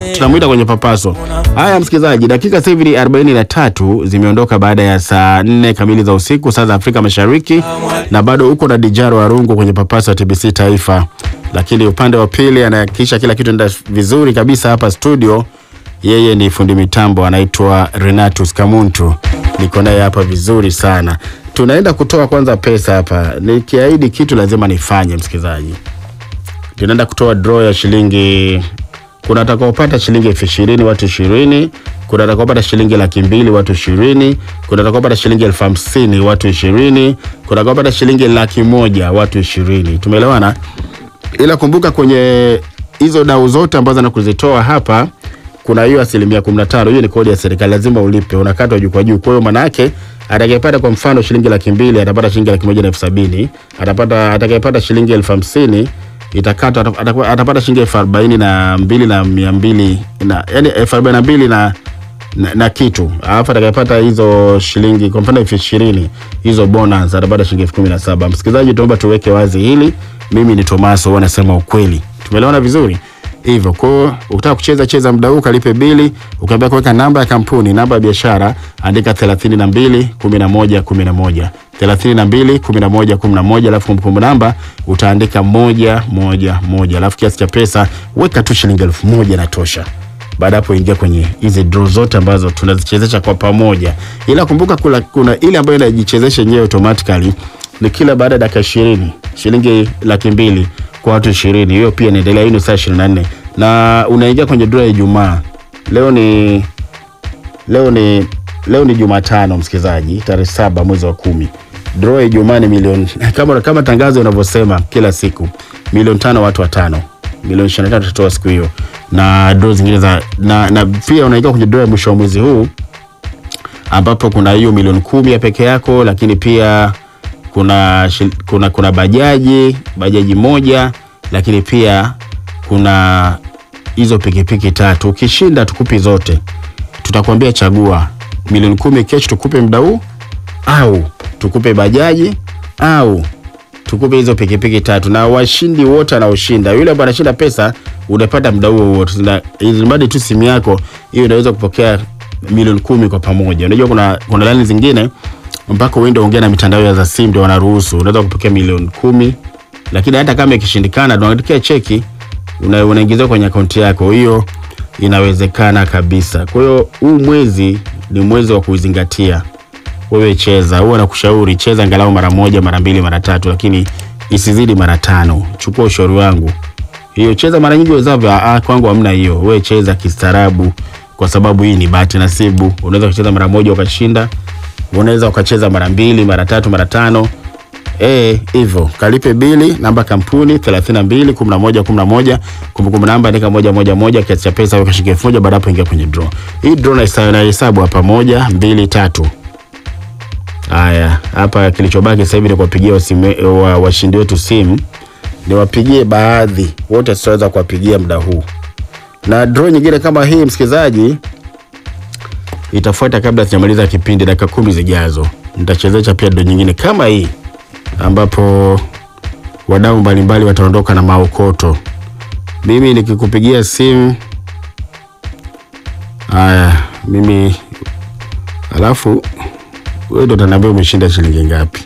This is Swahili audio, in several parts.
tunamwita kwenye papaso. Haya msikilizaji, dakika sasa hivi ni 43 zimeondoka baada ya saa 4 kamili za usiku saa za Afrika Mashariki, na bado uko na Dijaro Arungu kwenye papaso ya TBC Taifa, lakini upande wa pili anahakikisha kila kitu enda vizuri kabisa hapa studio. Yeye ni fundi mitambo anaitwa Renatus Kamuntu, niko naye hapa vizuri sana. Tunaenda kutoa kwanza pesa hapa, nikiahidi kitu lazima nifanye msikilizaji tunaenda kutoa draw ya shilingi kuna atakaopata shilingi elfu ishirini watu ishirini kuna atakaopata shilingi laki mbili watu ishirini kuna atakaopata shilingi elfu hamsini watu ishirini kuna atakaopata shilingi laki moja watu ishirini tumeelewana ila kumbuka kwenye hizo dau zote ambazo nakuzitoa hapa kuna hiyo asilimia kumi na tano hiyo ni kodi ya serikali lazima ulipe unakatwa juu kwa juu kwa hiyo maanaake atakayepata kwa mfano shilingi laki mbili atapata shilingi laki moja na elfu sabini atapata atakayepata shilingi elfu hamsini itakatwa ata- atakuwa- atapata shilingi elfu arobaini na mbili na mia mbili na yani elfu arobaini na mbili na na, na kitu alafu atakayepata hizo shilingi kwa mfano elfu ishirini hizo bonus atapata shilingi elfu kumi na saba msikilizaji tuomba tuweke wazi hili mimi ni tomaso huwa nasema ukweli tumeelewana vizuri hivyo kwao ukitaka kucheza cheza muda huu kalipe bili ukiambia kuweka namba ya kampuni namba ya biashara andika 32 11 11 32 11 11 alafu kumbukumbu namba utaandika moja moja moja alafu kiasi cha pesa weka tu shilingi elfu moja na tosha baada hapo ingia kwenye hizi draw zote ambazo tunazichezesha kwa pamoja ila kumbuka kuna, kuna ile ambayo inajichezesha yenyewe automatically ni kila baada ya dakika ishirini shilingi laki mbili kwa watu ishirini hiyo pia inaendelea hii ni saa ishirini na nne na unaingia kwenye draw ya ijumaa leo ni leo ni leo ni jumatano msikilizaji tarehe saba mwezi wa kumi draw ya ijumaa ni milioni kama, kama tangazo inavyosema kila siku milioni tano watu watano milioni ishirini na tatu tutatoa siku hiyo na draw zingine za na, na pia unaingia kwenye draw ya mwisho wa mwezi huu ambapo kuna hiyo milioni kumi ya peke yako lakini pia kuna, shil- kuna, kuna bajaji bajaji moja lakini pia kuna hizo pikipiki tatu ukishinda tukupi zote tutakwambia chagua milioni kumi kesho tukupe muda huu au tukupe bajaji au tukupe hizo pikipiki tatu na washindi wote anaoshinda yule ambaye anashinda pesa unapata muda huo wote Na ili mradi tu simu yako hiyo inaweza kupokea milioni kumi kwa pamoja unajua kuna kuna laini zingine mpaka uende ongea na mitandao ya za simu ndio wanaruhusu unaweza kupokea milioni kumi lakini hata kama ikishindikana tunaandikia cheki una- unaingizwa kwenye akaunti yako hiyo inawezekana kabisa kwa hiyo huu mwezi ni mwezi wa kuzingatia wewe cheza huwa nakushauri cheza angalau mara moja mara mbili mara tatu lakini isizidi mara tano chukua ushauri wangu hiyo cheza mara nyingi wezavyo ah, kwangu hamna hiyo wewe cheza kistaarabu kwa sababu hii ni bahati nasibu unaweza kucheza mara moja ukashinda unaweza ukacheza mara mbili mara tatu mara tano Eh, hivyo kalipe bili namba kampuni 32 11 11 kumbukumbu namba andika moja moja moja kiasi cha pesa weka shilingi elfu moja baada hapo ingia kwenye draw. Hii draw na na hesabu hapa moja mbili tatu. Haya, hapa kilichobaki sasa hivi ni kuwapigia wasime- wa- washindi wetu simu. Niwapigie baadhi, wote tutaweza kuwapigia muda huu. Na draw nyingine kama hii msikilizaji itafuata kabla sijamaliza kipindi dakika kumi zijazo. Nitachezesha pia draw nyingine kama hii ambapo wadau mbalimbali wataondoka na maokoto. Mimi nikikupigia simu haya, mimi alafu wewe ndo utaniambia umeshinda shilingi ngapi.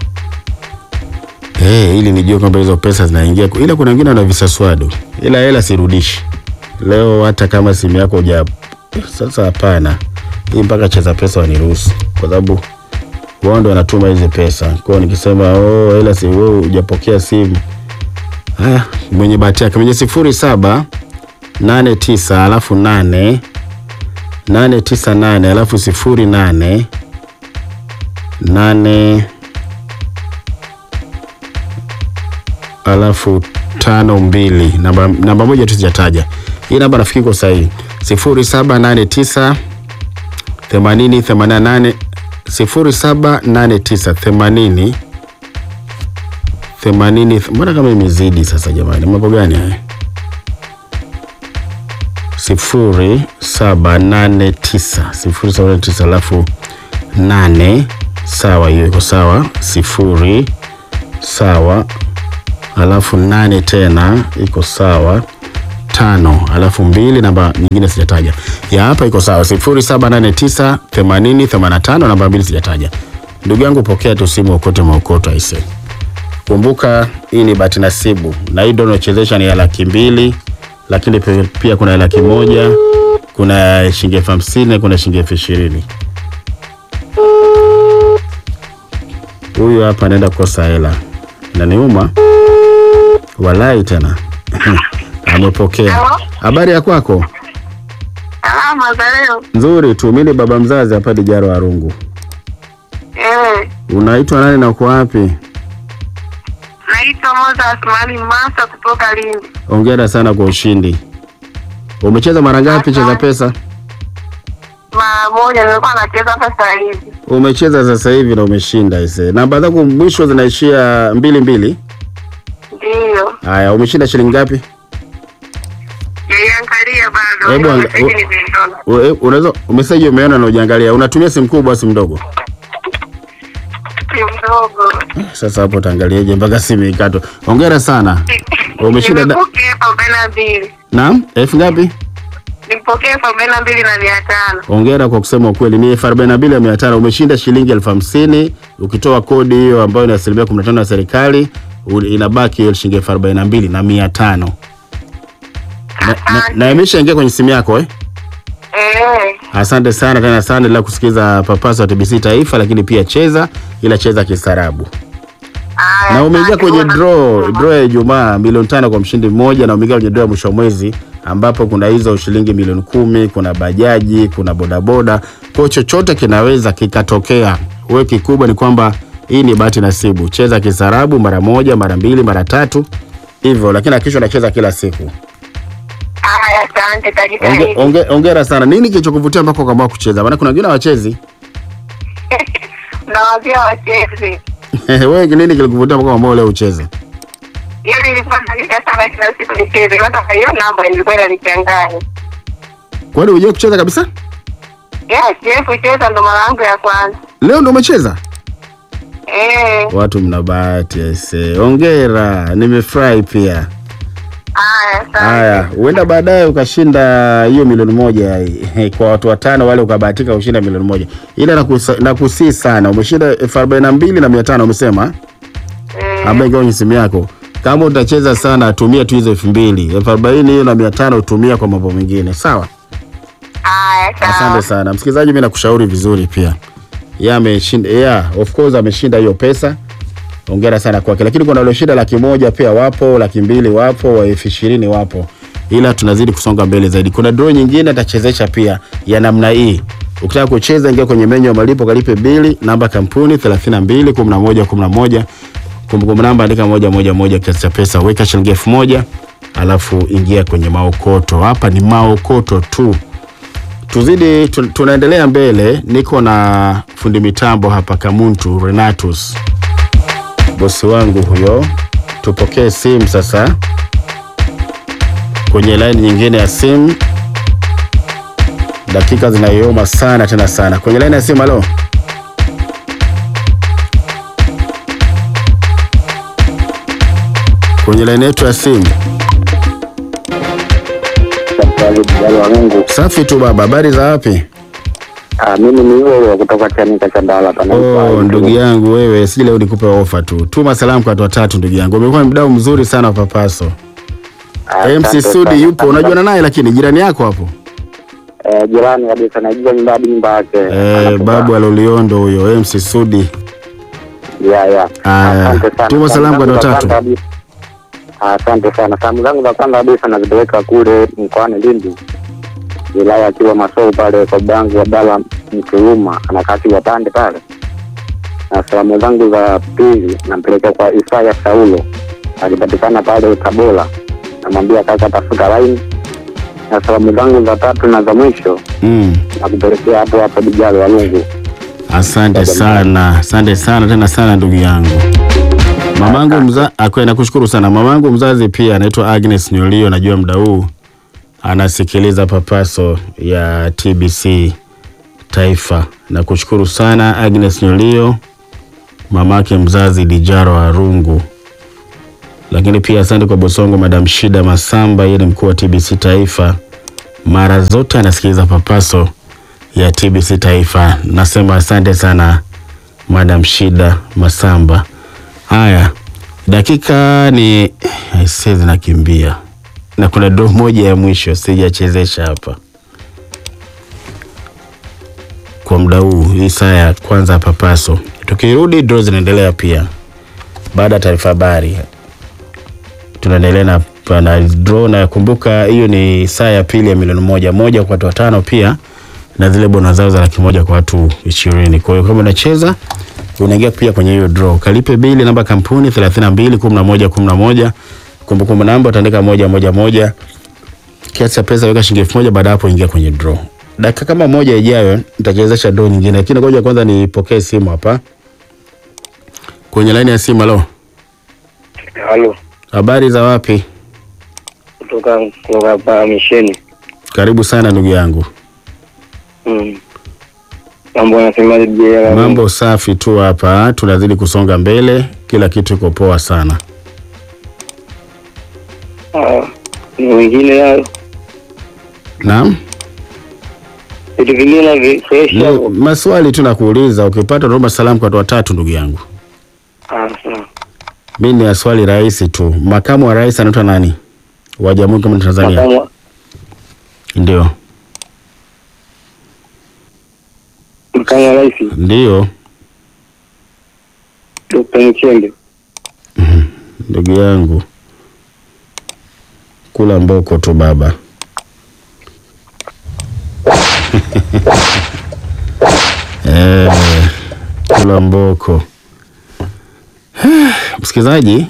Eh, ili nijue kwamba hizo pesa zinaingia, ila kuna wengine wana visaswadu, ila hela sirudishi leo, hata kama simu yako uja. Sasa hapana, hii mpaka cheza pesa waniruhusu, kwa sababu wao ndo wanatuma hizi pesa. Kwa hiyo nikisema oh, hela si wewe hujapokea simu. Haya, mwenye bahati yake mwenye sifuri saba nane tisa alafu nane nane tisa nane alafu sifuri nane nane alafu tano mbili namba, namba moja tu sijataja hii namba nafikiri iko sahihi sifuri saba nane tisa themanini themanini na nane sifuri saba nane tisa themanini themanini mbona kama imezidi sasa jamani mambo gani haya sifuri saba nane tisa sifuri saba nane tisa alafu nane sawa hiyo iko sawa sifuri sawa alafu nane tena iko sawa tano alafu mbili namba nyingine sijataja. Ya hapa iko sawa, sifuri saba nane tisa themanini themanini na tano namba mbili sijataja. Ndugu yangu, pokea tu simu okote maokoto aise. Kumbuka hii ni bahati nasibu, na hii ndio unaochezesha ni ya laki mbili, lakini pe- pia kuna ya laki moja, kuna shilingi elfu hamsini, kuna shilingi elfu ishirini. Huyu hapa anaenda kukosa hela, inaniuma walai tena. Amepokea. Halo? Habari ya kwako? Salama za leo. Nzuri tu. Mimi ni baba mzazi hapa Dijaro Arungu. Eh, Unaitwa nani na uko wapi? naitwa Moza Asmani Masa kutoka Lindi. Hongera sana kwa ushindi. Umecheza mara ngapi cheza pesa? Mara moja nilikuwa nacheza sasa hivi. Umecheza sasa hivi na umeshinda ise. Namba zako mwisho zinaishia mbili mbili. Ndiyo. Haya, umeshinda shilingi ngapi? Niliangalia bado. Hebu Ila anga- meseji nimeiona. U- e- Unaweza umeseji umeona na ujiangalia. Unatumia simu kubwa au simu ndogo? Si mdogo. Sasa hapo utaangaliaje mpaka simu ikatwe. Hongera sana. Umeshinda da- Nimepokea elfu arobaini na mbili. Naam, elfu ngapi? Nimpokea elfu arobaini na mbili na mia tano. Hongera kwa kusema ukweli, ni elfu arobaini na mbili na mia tano. Umeshinda shilingi elfu hamsini ukitoa kodi hiyo ambayo ni asilimia kumi na tano ya serikali, u- inabaki hiyo shilingi elfu arobaini na mbili na mia tano na, na, na imeshaingia kwenye simu yako eh? Eh, Asante sana tena sana, ila kusikiza papaso wa TBC Taifa, lakini pia cheza, ila cheza kistaarabu. haya, Na umeingia asante. kwenye Huwa draw nashukuru. draw ya Ijumaa milioni tano kwa mshindi mmoja, na umeingia kwenye draw ya mwisho wa mwezi ambapo kuna hizo shilingi milioni kumi, kuna bajaji, kuna bodaboda. Kwa hiyo chochote kinaweza kikatokea. Wewe kikubwa ni kwamba hii ni bahati nasibu. Cheza kisarabu mara moja, mara mbili, mara tatu hivyo, lakini hakikisha unacheza kila siku. Haya, asante, Onge, tajitahidi. onge, ongera sana. Nini kilichokuvutia mpaka ukaamua kucheza? Maana kuna wengine hawachezi. Nawambia wachezi. Wewe nini kilikuvutia mpaka ukaamua leo ucheze? Hiyo nilikuwa nalia sana kila siku nicheze. Hata hiyo namba ilikuwa inanichanganya. Kwani hujai kucheza kabisa? Yes, yes, kucheza ndo mara yangu ya kwanza. Leo ndo umecheza? Eh, Watu mna bahati aise. Hongera, nimefurahi pia. haya, asante. Haya, huenda baadaye ukashinda hiyo milioni moja eh, kwa watu watano wale ukabahatika kushinda milioni moja, ila nakusa- nakusii sana, umeshinda elfu arobaini na mbili na mia tano umesema, Eh, ambayo ingawa kwenye simu yako. Kama utacheza sana, tumia tu hizo elfu mbili elfu arobaini hiyo na mia tano tumia kwa mambo mengine, sawa? haya, Asante sawa. sana msikilizaji, mimi nakushauri vizuri pia. Yeye ameshinda, yeah, of course ameshinda hiyo pesa. Hongera sana kwake, lakini kuna walioshinda laki moja pia wapo, laki mbili wapo, wa elfu ishirini wapo, ila tunazidi kusonga mbele zaidi. Kuna draw nyingine atachezesha pia ya namna hii. Ukitaka kucheza, ingia kwenye menyu ya malipo, kalipe bili, namba kampuni 32 11 11, kumbukumbu namba andika moja moja moja, kiasi cha pesa weka shilingi elfu moja alafu ingia kwenye maokoto. Hapa ni maokoto tu tuzidi tu, tunaendelea mbele. Niko na fundi mitambo hapa Kamuntu Renatus, bosi wangu huyo. Tupokee simu sasa kwenye laini nyingine ya simu. Dakika zinayoyoma sana tena sana kwenye laini ya simu. Halo, kwenye laini yetu ya simu. Mungu. Safi tu baba, habari za wapi? Ah, mimi ni yule wa kutoka Chanika cha Ndala hapa. Oh, ndugu yangu wewe, si leo nikupe ofa tu. Tuma salamu kwa watu watatu ndugu yangu. Umekuwa ni mdau mzuri sana wa Papaso. MC Sudi yupo, unajuana naye lakini jirani yako hapo. Eh, jirani kabisa najua nyumba hadi nyumba yake. Eh, Anatoka. babu aloliondo huyo MC Sudi. Ya ya. Aya, Asante sana. tuma salamu kwa zangu watu za watatu. kwanza kabisa- Asante sana. Salamu zangu za kwanza kabisa nazipeleka kule mkoani Lindi. Wilaya ya Kilwa Masou pale kwa bangu Abdalla Mkuluma anakati wa pande pale. Na salamu zangu za pili nampeleka kwa Isaya Saulo alipatikana pale Tabora. Namwambia kaka tafuta line. Na salamu zangu za tatu na za mwisho Mm. nakupelekea hapo hapo Dijalo Walungu. Asante sana, asante sana tena sana ndugu yangu. Mamangu mza akwe nakushukuru sana. Mamangu mzazi pia anaitwa Agnes Nyolio, najua muda huu anasikiliza Papaso ya TBC Taifa. Nakushukuru sana Agnes Nyolio, mamake mzazi Dijaro Arungu. Lakini pia asante kwa Bosongo, Madam Shida Masamba, yeye ni mkuu wa TBC Taifa, mara zote anasikiliza papaso ya TBC Taifa. Nasema asante sana Madam Shida Masamba. Haya, dakika ni aisee, zinakimbia na kuna do moja ya mwisho sijachezesha hapa kwa muda huu, hii saa ya kwanza ya papaso. Tukirudi draw zinaendelea pia baada ya taarifa habari, tunaendelea na, na draw na kumbuka, hiyo ni saa ya pili ya milioni moja moja kwa watu watano pia na zile bona zao za laki moja kwa watu ishirini. Kwa hiyo kama unacheza unaingia pia kwenye hiyo draw. Kalipe bili namba kampuni 32 11 11. Kumbukumbu namba utaandika moja moja moja. Kiasi cha pesa weka shilingi elfu moja baada hapo ingia kwenye draw. Dakika kama moja ijayo nitachezesha draw nyingine. Lakini ngoja kwanza nipokee simu hapa. Kwenye laini ya simu halo. Halo, Habari za wapi? kutoka kutoka hapa misheni. Karibu sana ndugu yangu. Mm. Mambo yanasemaje je? Mambo safi tu hapa, tunazidi kusonga mbele, kila kitu iko poa sana. Ah, ni wengine hayo Naam. vitu vingine vi- fresh Ni hapo. maswali tu nakuuliza, ukipata naomba salamu kwa watu watatu ndugu yangu. Ah, sawa. Mimi ni ya swali rahisi tu. Makamu wa rais anaitwa nani? Wa Jamhuri kama Tanzania. Makamu Ndio. makamu wa rais Ndio. Dr. Mchembe. Ndugu yangu. Kula mboko tu baba. eh, kula mboko. Msikilizaji,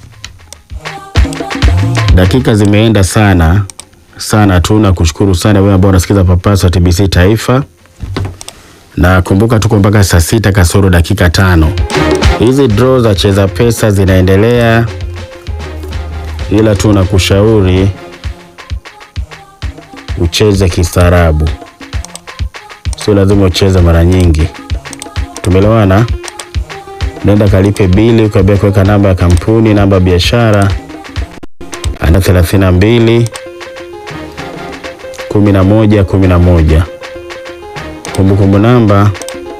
dakika zimeenda sana sana tu, na kushukuru sana wewe ambao unasikiza Papaso wa TBC Taifa, na kumbuka tuko mpaka saa sita kasoro dakika tano. Hizi draw za cheza pesa zinaendelea, ila tu nakushauri ucheze kistaarabu, sio lazima ucheze mara nyingi. Tumeelewana? Nenda kalipe bili, ukaambia kuweka namba ya kampuni, namba ya biashara ana thelathini na mbili kumi na moja kumi na moja kumbukumbu namba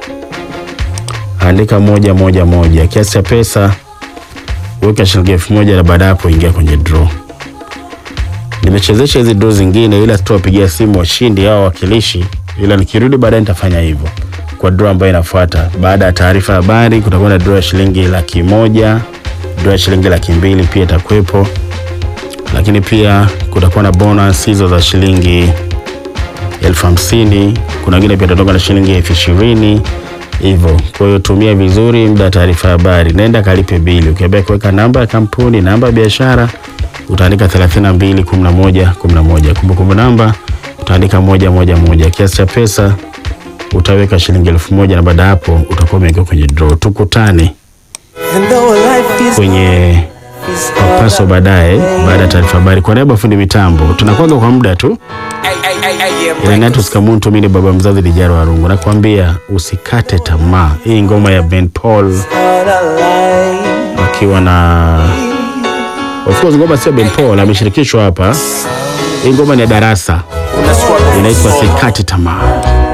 andika moja moja moja. Kiasi cha pesa weka shilingi elfu moja na baada hapo ingia kwenye draw. Nimechezesha hizi draw zingine, ila sitawapigia simu washindi au wakilishi, ila nikirudi baadaye nitafanya hivyo kwa draw ambayo inafuata. Baada ya taarifa habari, kutakuwa na draw ya shilingi laki moja, draw ya shilingi laki mbili pia itakuwepo, lakini pia kutakuwa na bonus hizo za shilingi elfu hamsini. Kuna wengine pia tutatoka na shilingi elfu ishirini hivyo. Kwa hiyo tumia vizuri muda wa taarifa habari, nenda kalipe bili. Ukiambia kuweka namba ya kampuni, namba ya biashara, utaandika 32 11 11. Kumbukumbu namba utaandika moja moja moja. Kiasi cha pesa utaweka shilingi elfu moja na baada hapo utakuwa umeingia kwenye draw. Tukutane kwenye papaso baadaye, baada ya taarifa habari. Kwa niaba ya fundi mitambo, tunakwaga kwa muda tu. Renatus Kamuntu, mimi ni baba mzazi Lijaro Warungu, nakwambia usikate tamaa. Hii ngoma ya Ben Paul akiwa na of course, ngoma sio Ben Paul, ameshirikishwa hapa. Hii ngoma ni ya Darasa, inaitwa sikate tamaa.